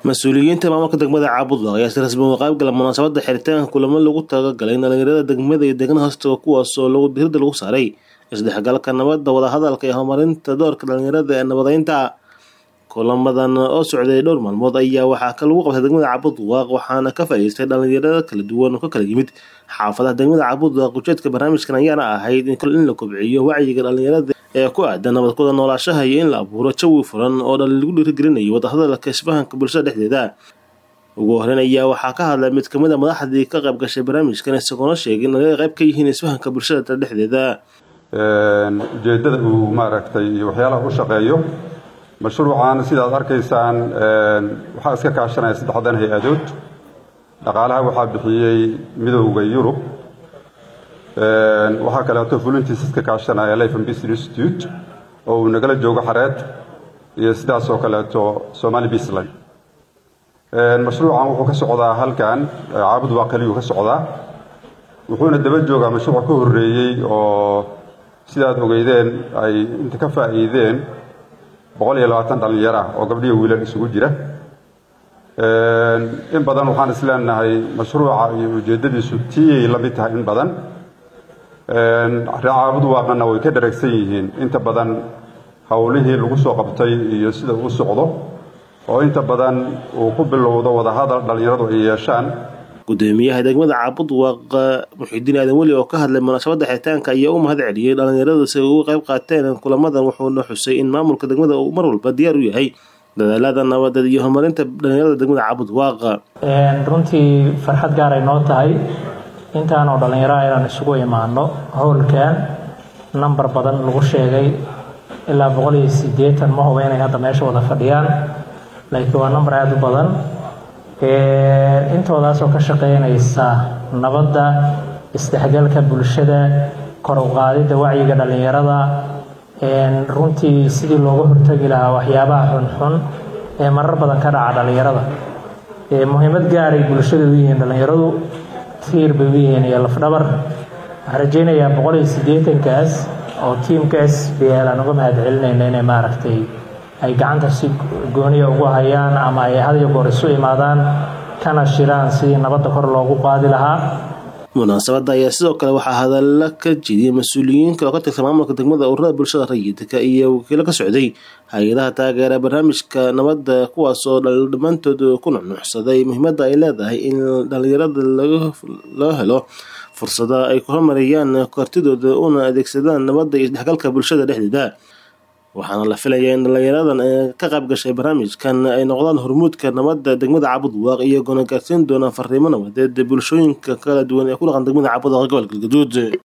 mas-uuliyiinta maamulka degmada caabudwaq ayaa si rasmi uga qaybgala munaasabada xiritaanka kulamo lagu talagalay in dhalinyarada degmada iyo deegaana hoostaga kuwaasoo lagu diirada lagu saaray isdhexgalka nabadda wadahadalka iyo horumarinta doorka dhalinyarada ee nabadeynta kulamadan oo socday dhowr maalmood ayaa waxaa lagu qabtay degmada caabudwaq waxaana ka faa'iideystay dhalinyarada kala duwan oo ka kala yimid xaafadaha degmada caabudwaq ujeedka barnaamijkan ayaana ahayd in la kobciyo wacyiga dhalinyarada ee ku aadan nabadkuda noolaashaha iyo in la abuuro jawi furan oo lagu dhiirigelinayo wadahadalka isfahanka bulshada dhexdeeda ugu horeyn ayaa waxaa ka hadlay mid kamid a madaxdii ka qayb gashay barnaamijkan isagoona sheegay in laga qayb ka yihiin isfahanka bulshada dhexdeeda ujeeddada uu maaragtay iyo waxyaalaha u shaqeeyo mashruucan sidaad arkaysaan waxaa iska kaashanaya saddexdan hay-adood dhaqaalaha waxaa bixiyey midowda yurub waxaa kaleeto fulintiisa iska kaashanaya life and business institute oo uu nagala joogo xareed iyo sidaas oo kaleeto somali puntland mashruucan wuxuu ka socdaa halkan caabud waa keliyuu ka socdaa wuxuuna daba joogaa mashruuc ka horreeyey oo sidaad ogeydeen ay inta ka faa'iideen boqol iyo labaatan dhallinyaro ah oo gabdhiyo wiilal isugu jira in badan waxaan isleenahay mashruuca iyo ujeeddadiisu tiyay la mid tahay in badan caabud waaqana way ka dharagsan yihiin inta badan howlihii lagu soo qabtay iyo sida uu socdo oo inta badan uu ku bilowdo wadahadal dhallinyaradu ay yeeshaan gudoomiyaha degmada caabudwaq muxidiin aadan weli oo ka hadlay munaasabada xiritaanka ayaa u mahad celiyey dhalinyarada si ay uga qayb qaateen kulamadan wuxuuna xusay in maamulka degmada uu mar walba diyaar u yahay dadaalada nabadeed iyo horumarinta dhalinyarada degmada caabudwaq runtii farxad gaaray noo tahay intaanoo dhallinyaro inaan isugu imaano howlkan namber badan lagu sheegay ilaa boqol iyo sideetan ma huba inay hadda meesha wada fadhiyaan laakiin waa namber aada u badan intoodaasoo ka shaqeynaysa nabadda isdhexgalka bulshada kor u qaadidda wacyiga dhallinyarada runtii sidii looga hortagi lahaa waxyaabaha xunxun ee marar badan ka dhaca dhallinyarada muhiimad gaaray bulshada u yihiin dhallinyaradu tiir bay u yihiin iyo lafdhabar waxaan rajeynayaa boqol iyo siddeetankaas oo tiimka s b l aan uga mahad celinayna inay maaragtay ay gacanta si gooniya ugu hayaan ama ay had iyo goor isu imaadaan kana shiraan sidii nabadda kor loogu qaadi lahaa munaasabadda ayaa sidoo kale waxaa hadalla ka jidiyay mas-uuliyiin kale oo ka tirsan maamulka degmada ururada bulshada rayidka iyo wakiilo ka socday hay-adaha taageera barnaamijka nabadda kuwaas oo dhammaantood ku nuxnuuxsaday muhiimadda ay leedahay in dhalinyarada loo helo fursada ay ku horumariyaan kartidooda una adeegsadaan nabadda iyo isdhexgalka bulshada dhexdeeda waxaana la filayaa in dhalinyaradan ka qayb gashay barnaamijkan ay noqdaan hormuudka nabadda degmada caabudwaaq iyagoona gaarsiin doona fariimo nabadeed bulshooyinka kala duwan ee ku dhaqan degmada caabudwaaq gobolka galgaduud